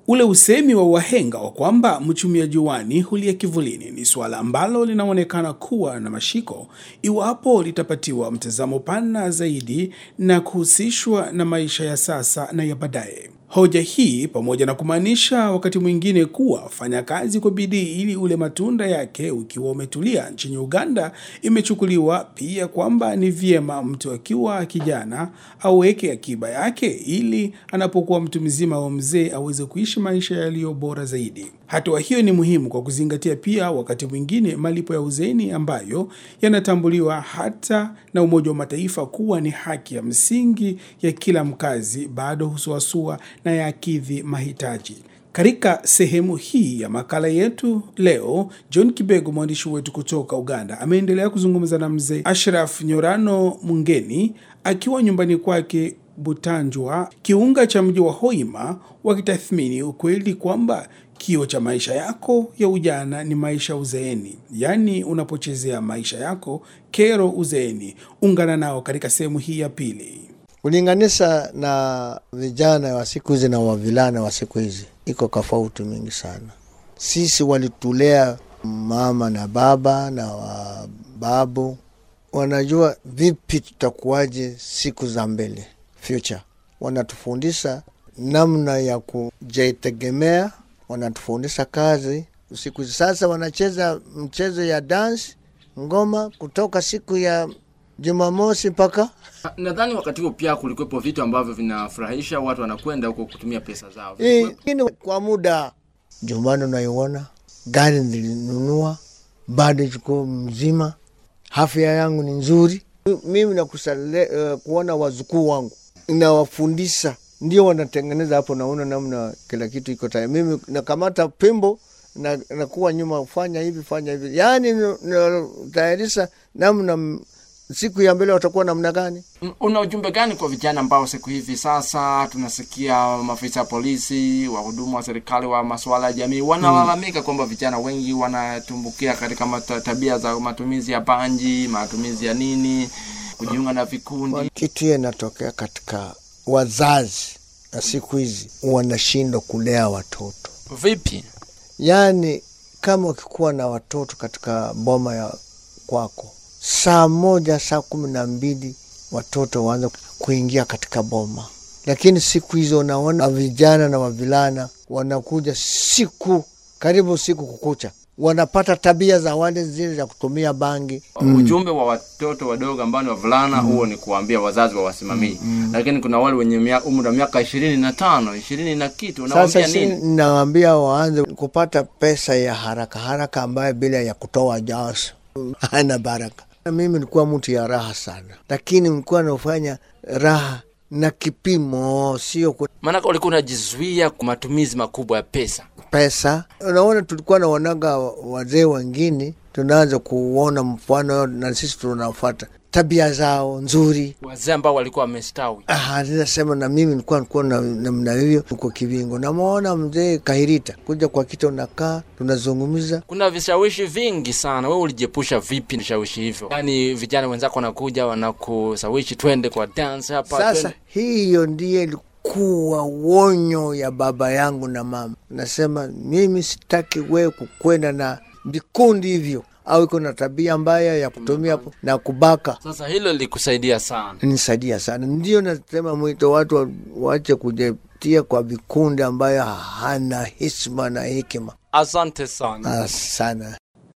Ule usemi wa wahenga wa kwamba mchumia juani hulia kivulini ni suala ambalo linaonekana kuwa na mashiko iwapo litapatiwa mtazamo pana zaidi na kuhusishwa na maisha ya sasa na ya baadaye. Hoja hii pamoja na kumaanisha wakati mwingine kuwa fanya kazi kwa bidii ili ule matunda yake ukiwa umetulia nchini Uganda, imechukuliwa pia kwamba ni vyema mtu akiwa kijana aweke akiba yake ili anapokuwa mtu mzima au mzee aweze kuishi maisha yaliyo bora zaidi. Hatua hiyo ni muhimu kwa kuzingatia pia wakati mwingine malipo ya uzeeni ambayo yanatambuliwa hata na Umoja wa Mataifa kuwa ni haki ya msingi ya kila mkazi, bado husuasua na yakidhi mahitaji. Katika sehemu hii ya makala yetu leo, John Kibego, mwandishi wetu kutoka Uganda, ameendelea kuzungumza na mzee Ashraf Nyorano Mungeni akiwa nyumbani kwake Butanjwa, kiunga cha mji wa Hoima, wakitathmini ukweli kwamba kio cha maisha yako ya ujana ni maisha uzeeni, yaani unapochezea maisha yako kero uzeeni. Ungana nao katika sehemu hii ya pili. Kulinganisha na vijana wa siku hizi na wavilana wa siku hizi, iko tofauti mingi sana. Sisi walitulea mama na baba na wababu, wanajua vipi tutakuwaje siku za mbele, future. Wanatufundisha namna ya kujitegemea, wanatufundisha kazi. Siku hizi sasa wanacheza mchezo ya dance, ngoma kutoka siku ya Jumamosi mpaka Nadhani wakati huo pia kulikuwepo vitu ambavyo vinafurahisha watu, wanakwenda huko kutumia pesa zao. Lakini kwa muda Jumani unaiona gari nilinunua bado chukua mzima, afya yangu ni nzuri. Mimi nakusale uh, kuona wazukuu wangu inawafundisha, ndio wanatengeneza hapo, naona namna kila kitu iko tayari. Mimi nakamata pimbo na nakuwa nyuma, fanya hivi fanya hivi, yaani natayarisha namna siku ya mbele watakuwa namna gani? Una ujumbe gani kwa vijana ambao siku hivi sasa tunasikia maafisa ya polisi, wahudumu wa serikali wa masuala ya jamii wanalalamika kwamba vijana wengi wanatumbukia katika mata- tabia za matumizi ya bangi, matumizi ya nini, kujiunga na vikundi. Kitu hiyo inatokea katika wazazi na siku hizi wanashindwa kulea watoto, Vipi? yaani kama ukikuwa na watoto katika boma ya kwako saa moja saa kumi na mbili watoto waanza kuingia katika boma, lakini siku hizo unaona vijana na wavilana wanakuja siku karibu siku kukucha, wanapata tabia za wale zile za kutumia bangi. Ujumbe wa watoto wadogo ambao ni wavulana huo ni kuwaambia wazazi wawasimamie, lakini kuna wale wenye mia- umri wa miaka ishirini na tano ishirini na kitu, Sasa unawaambia si nini? nawaambia waanze kupata pesa ya haraka haraka, ambayo bila ya kutoa jasho hana baraka. Mimi nilikuwa mtu ya raha sana, lakini nilikuwa nafanya raha na kipimo, sio ku- Maanake ulikuwa unajizuia kwa matumizi makubwa ya pesa. pesa. Unaona, tulikuwa naonaga wazee wengine, tunaanza kuona mfano na sisi tunafuata tabia zao nzuri. Wazee ambao walikuwa wamestawi. Ah, ninasema na mimi nilikuwa nilikuwa na namna hiyo uko Kivingo, namwona mzee Kahirita kuja kwa kita, unakaa tunazungumza Kuna vishawishi vingi sana. Wewe ulijiepusha vipi na vishawishi hivyo? Yaani vijana wenzako wanakuja wanakusawishi, twende kwa dance hapa. Sasa twende. hiyo ndiye ilikuwa wonyo ya baba yangu na mama. Nasema mimi sitaki wewe kukwenda na vikundi hivyo, au iko na tabia mbaya ya kutumia na kubaka. Sasa hilo lilikusaidia sana. Nisaidia sana, ndio nasema mwito watu wa- waache kujetia kwa vikundi ambayo hana heshima na hekima Asante sana. Ah, sana.